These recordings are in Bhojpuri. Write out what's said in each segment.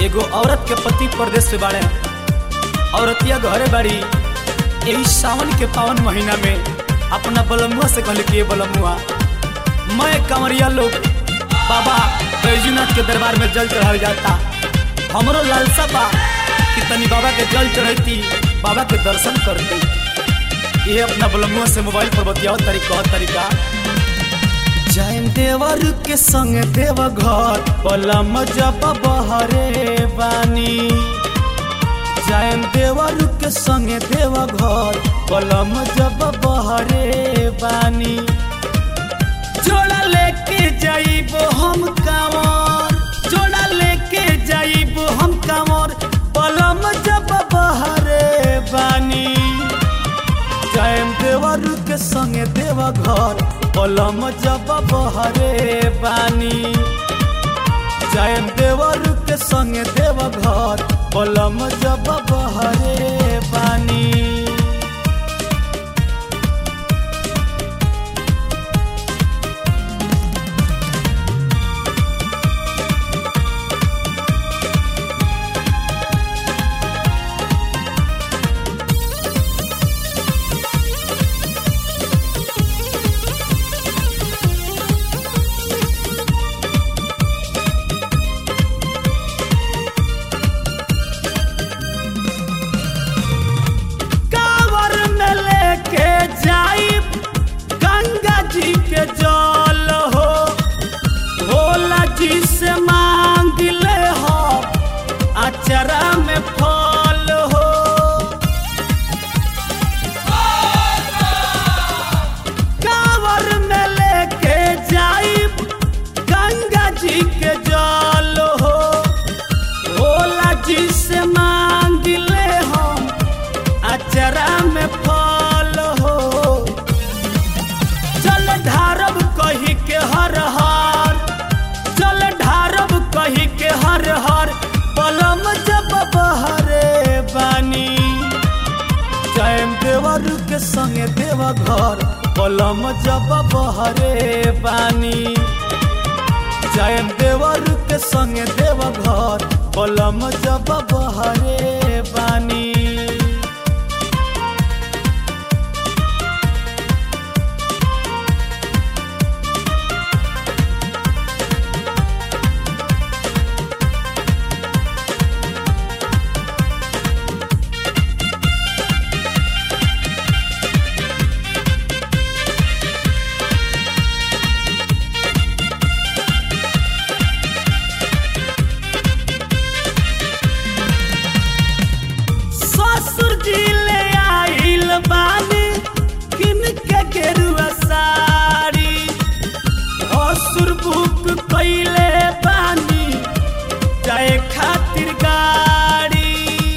एगो औरत के पति परदेश से बाड़े औरतिया घरे बाड़ी यही सावन के पावन महीना में अपना बलमुआ से कहले कि ये बलमुआ मैं कंवरिया लोग बाबा बैजूनाथ के दरबार में जल चढ़ावे जाता हमरो लालसा बा कि तनी बाबा के जल चढ़ैती बाबा के दर्शन करती ये अपना बलमुआ से मोबाइल पर बतियाओ तरीका तरीका जैन देवर के संग देव घर पलम जब बहरे बानी जैन देवर के संग देव घर पलम जब बहरे बानी जोड़ा लेके जाइब हम कांवर जोड़ा लेके जाइब हम कांवर पलम जब बहरे बानी जैन देवर के संग देव घर पलम जब बहरे बानी जैन देवर के संग देव घर पलम जब बहरे बानी कांवर में लेके जाइब गंगा जी के जल हो भोला जी से मांग ले हो अचरा में फल हो कांवर में लेके जाइब गंगा जी के जल हो भोला जी से मांग ले हम अचरा में फल हो चल ढारब कही के हर हर चल ढारब कही के हर हर पलम जब बहरे बानी जैम देवर के संगे देव घर पलम जब बहरे बानी जैम देवर के संगे देव घर पलम जब बहरे बानी ससुर जी ले आइल बानी किन के गेरुआ साड़ी असुर बुक कइले बानी जाए खातिर गाड़ी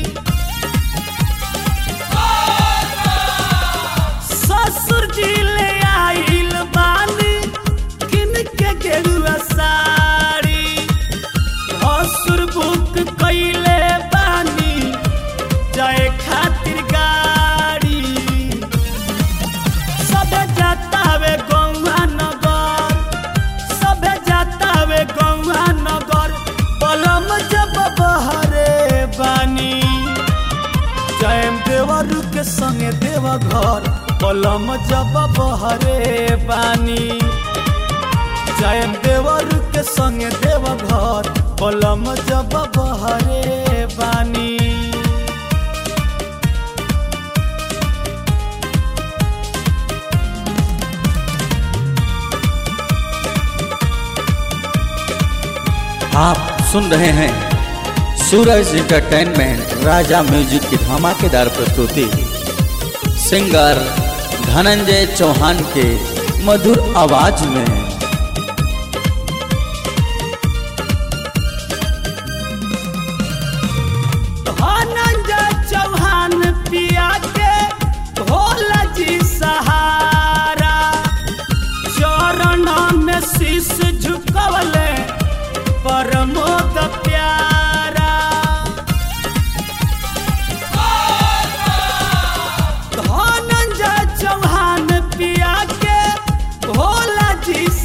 ससुर जी ले आइल बानी किन के गेरुआ साड़ी असुर बुक कइले बानी जाए खातिर गाड़ी सबे जाता वे गौवा नगर सबे जाता वे गौवा नगर पलम जब बहरे बानी जैम देवर के संगे देव घर पलम जब बहरे बानी जैम देवर के संगे देव घर पलम जब बहरे बानी आप सुन रहे हैं सूरज इंटरटेनमेंट राजा म्यूजिक की धमाकेदार प्रस्तुति सिंगर धनंजय चौहान के मधुर आवाज में धनंजय चौहान पिया के भोला जी सहारा चरण में शीश झुकवले परमोद प्यारा धनंजय चौहान पिया के भोला जी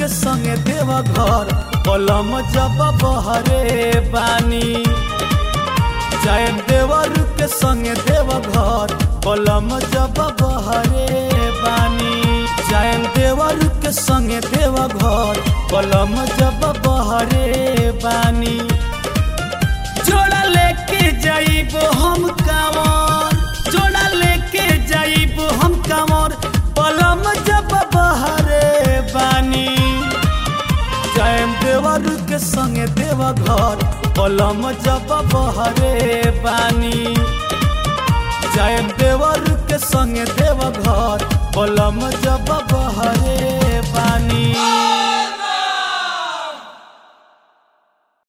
के संगे देव घर पलम जब बहरे बानी जायम देवर के संगे देव घर पलम जब बहरे बानी जायम देवर के संगे देव घर पलम जब बहरे बानी जोड़ा लेके जाइबो हम कांवर जोड़ा लेके जाइबो हम कांवर पलम जब बहरे बानी जायम देवर के संगे देव घर पलम जब बहरे बानी जायम देवर के संगे देव घर पलम जब बहरे बानी